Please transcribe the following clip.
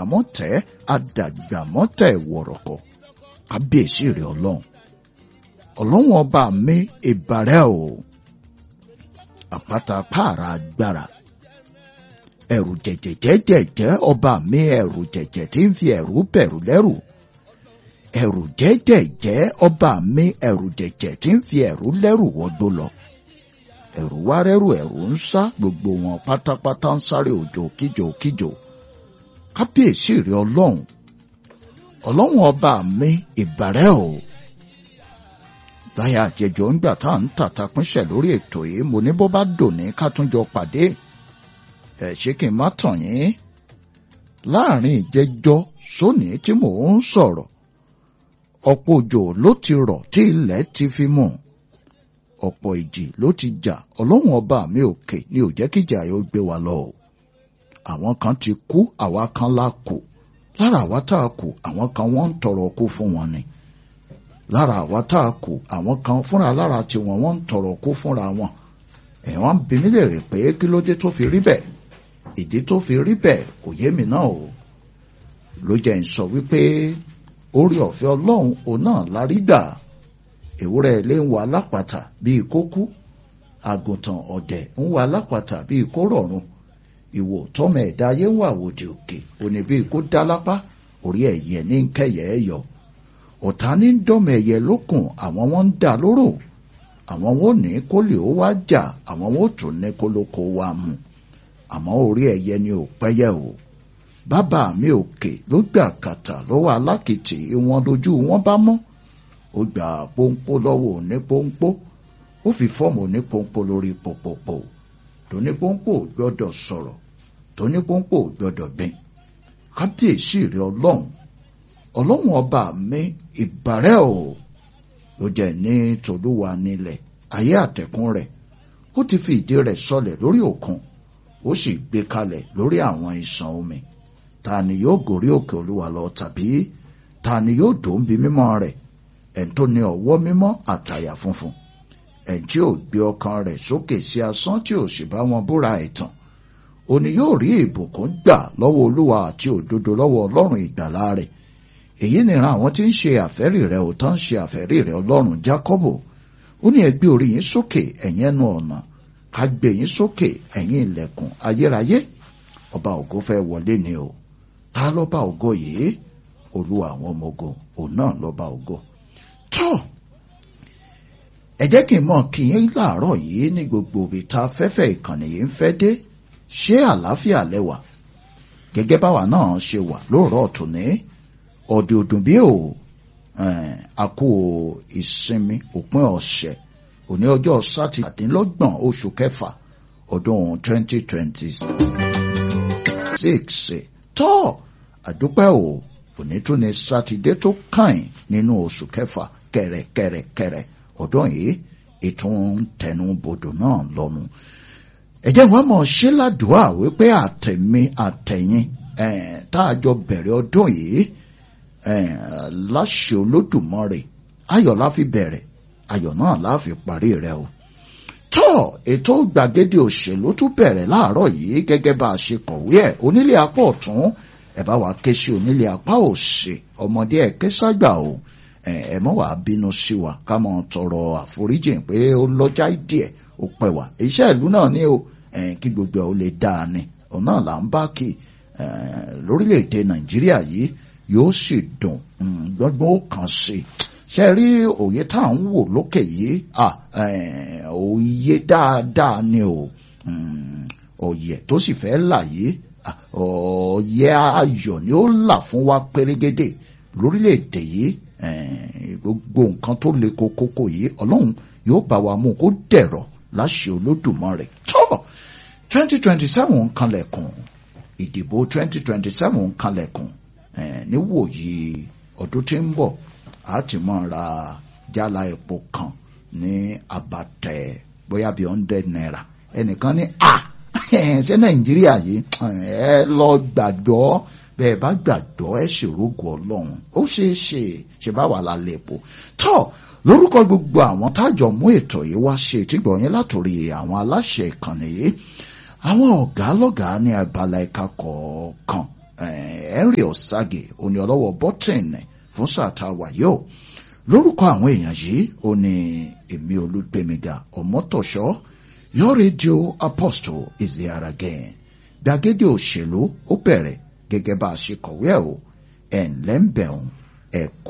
àdàgbàmọ́tẹ́ àdàgbàmọ́tẹ́ wọ̀rọ̀kọ̀ kábíyèsí rẹ̀ ọlọ́run ọlọ́run ọba mi ìbàrẹ̀ o àpáta pààrà agbára ẹ̀rù jẹ̀jẹ̀jẹ̀jẹ̀ ọba mi ẹ̀rù jẹ̀jẹ̀ tí ń fi ẹ̀rù bẹ̀rù lẹ́rù ẹ̀rù jẹ́jẹ̀jẹ́ ọba mi ẹ̀rù jẹ̀jẹ̀ tí ń fi ẹ̀rù lẹ́rù wọgbó lọ ẹ̀rù wá rẹ́rù ẹ̀rù ń sá gbogbo wọn pátápátá ń sáré òjò kíjò kíjò kábíyèsí rẹ ọlọ́run ọlọ́run ọba mi ìbàrẹ́ o láyà àjẹjọ ńgbà tá à ń tàta pínṣẹ̀ lórí ètò yìí mo ní bó bá dòní ká tún jọ pàdé ẹ ṣé kí n má tàn yín láàrin ìjẹjọ sóní tí mò ń sọ̀rọ̀ ọ̀pọ̀ òjò ló ti rọ̀ tí ilẹ̀ ti fi mú ọ̀pọ̀ ìjì ló ti jà ọlọ́run ọba mi òkè ni ò jẹ́ kíjà yóò gbé wa lọ o àwọn kan ti kú àwa kan la kù lára àwa tá a kù àwọn kan wọ́n ń tọrọ kú fún wọn ni lára àwa tá a kù àwọn kan fúnra lára tiwọn wọ́n ń tọrọ kú fúnra wọn ẹ̀ wọ́n ń bi mí léèrè pé kí ló dé tó fi rí bẹ́ẹ̀ ìdí tó fi rí bẹ́ẹ̀ kò yé mi náà o ló jẹ́ ń sọ wípé orí ọ̀fẹ́ ọlọ́run òun náà la rí gbà ewúrẹ́ ilé ń wà lápàtà bíi kó kú àgùntàn ọ̀dẹ̀ ń wà lápàtà bíi kó rọ̀run ìwò tọ́mọ ẹ̀dá ayé ń wà wòdì òkè òní bíi kó dá lápá orí ẹ̀yẹ ní kẹyẹ ẹ yọ ọ̀tá ní dọ́mọ ẹ̀yẹ lókun àwọn wọn ń dà lóró àwọn wọn ò ní kó lè ó wá jà àwọn wọn ò tún ní kó lóko wá mu àmọ́ orí ẹ̀yẹ ni ò pẹ́yẹ o bàbá mi òkè ló gbà kàtà lọ́wọ́ alákìtì wọn lójú wọn bá mọ́ ó gbà pọ́npọ́ lọ́wọ́ òní pọ́npọ́ ó fi fọ́ọ̀mù òní pọ́npọ́ lórí pòpòpò tóní pọ́npọ́ ò gbọ́dọ̀ sọ̀rọ̀ tóní pọ́npọ́ ò gbọ́dọ̀ gbìn kábíyèsí rẹ ọlọ́run ọlọ́run ọba mi ìbàrẹ́ o ló jẹ́ ní tòlúwa nílẹ̀ ayé àtẹ̀kùn rẹ̀ ó ti fi ìdí rẹ̀ sọlẹ̀ lórí òkun ó sì gbé kalẹ̀ lórí àwọn ìsàn omi ta ni yóò gòrí òkè olúwa lọ tàbí ta ni yóò dòun bí mímọ́ rẹ̀ ẹni tó ní ọwọ́ mímọ́ àtàyà funfun ẹni tí ò gbé ọkàn rẹ̀ sókè sí asán tí ò sì bá wọn búra ẹ̀tàn òní yóò rí ìbùkún gbà lọ́wọ́ olúwa àti òdodo lọ́wọ́ ọlọ́run ìgbàlà rẹ̀ èyí nìran àwọn tí ń ṣe àfẹ́rí rẹ̀ ò tán ṣe àfẹ́rí rẹ̀ ọlọ́run jákọ́bò ó ní ẹ gbé orí yín sókè ẹ̀yin ẹnu ọ̀nà ká gbé yín sókè ẹ̀yin ilẹ̀kùn ayérayé ọba ògo fẹ́ wọlé ni o ta lọ́ba ògo yìí olúwa àwọn ọmọ ogun òun náà lọ́ba ògo tọ́ ẹ jẹ́ kí n mọ̀ kí yín láàárọ̀ yìí ní gbogbo ibi tá fẹ́fẹ́ ìkànnì yìí ń fẹ́ dé ṣé àlàáfíà lẹ́wà gẹ́gẹ́ báwa náà ṣe wà lóòrọ̀ tòní ọ̀dẹ̀ òdùn bí o àkó ìsinmi òpin ọ̀sẹ̀ òní ọjọ́ sátidínlọ́gbọ̀n oṣù kẹfà ọdún twenty twenty six tọ́ àdúpẹ́ o òní tún ní sátidé tó kàn nínú oṣù kẹfà kẹrẹkẹrẹkẹrẹ ọdún yìí ìtún tẹnu bodò náà lọ́nu ẹ̀jẹ̀ wọn mọ̀ ṣé ládùúà wípé àtẹ̀mí àtẹ̀yìn tá a jọ bẹ̀rẹ̀ ọdún yìí láṣẹ olódùmarè ayọ̀ la fi bẹ̀rẹ̀ ayọ̀ náà la fi parí rẹ̀ o tọ́ ètò gbàgede òṣèlú tún bẹ̀rẹ̀ láàárọ̀ yìí gẹ́gẹ́ bá a ṣe kọ̀wé ẹ̀ onílé apá ọ̀tún ẹ bá wa ké sí onílé apá òsì ọmọdé ẹ ké ságbà o ẹ mọ́ wàá bínú sí wa ká mọ́ tọrọ àforíjì pé ó lọ́jà díẹ̀ ó pẹ́ wá iṣẹ́ ìlú náà ní o kí gbogbo ẹ̀ ó lè dáa ni òun náà là ń bá kí lórílẹ̀‐èdè nàìjíríà yìí yóò sì dùn gbọ́ngbọ́n ó kàn sí ṣe rí òye tá à ń wò lókè yìí òye dáadáa ni o òye tó sì fẹ́ là yìí òye ayọ̀ ni ó là fún wa pérégedé lórílẹ̀‐èdè yìí gbogbo nǹkan tó le kókókó yìí ọlọ́run yóò bá wa mú kó dẹ̀rọ̀ láṣẹ olódùmarè tó twenty twenty seven kanlẹ̀kùn ìdìbò twenty twenty seven kanlẹ̀kùn níwòyí ọdún tí ń bọ̀ a ti máa ra jálá epo kan ní abatẹ bóyá bíi hundred naira ẹnìkan ní a ṣé nàìjíríà yìí ẹ lọ gbàgbọ́ bẹ́ẹ̀ bá gbàgbọ́ ẹ sì rógò ọlọ́run ó ṣeé ṣe ṣe bá wà lálẹ́ epo tọ́ lórúkọ gbogbo àwọn tájọ mú ètò yìí wá ṣe ìtìgbọ̀ yẹn látòrí àwọn aláṣẹ ìkànnì yìí àwọn ọ̀gá lọ́gàá ní abala ẹ̀ka kọ̀ọ̀kan henry osage òní ọlọ́wọ́ bọ́tìn fún sáà tá a wà yìí o lórúkọ àwọn èèyàn yìí ó ní èmi olùgbèmíga ọmọtọ̀ṣọ́ your radio apostle is there again gbàgede òṣèlú ó bẹ̀rẹ̀ gẹ́gẹ́ bá a ṣe kọ̀wé ẹ̀ o ẹ̀ ńlẹ́ ń bẹ̀rùn ẹ̀kọ́.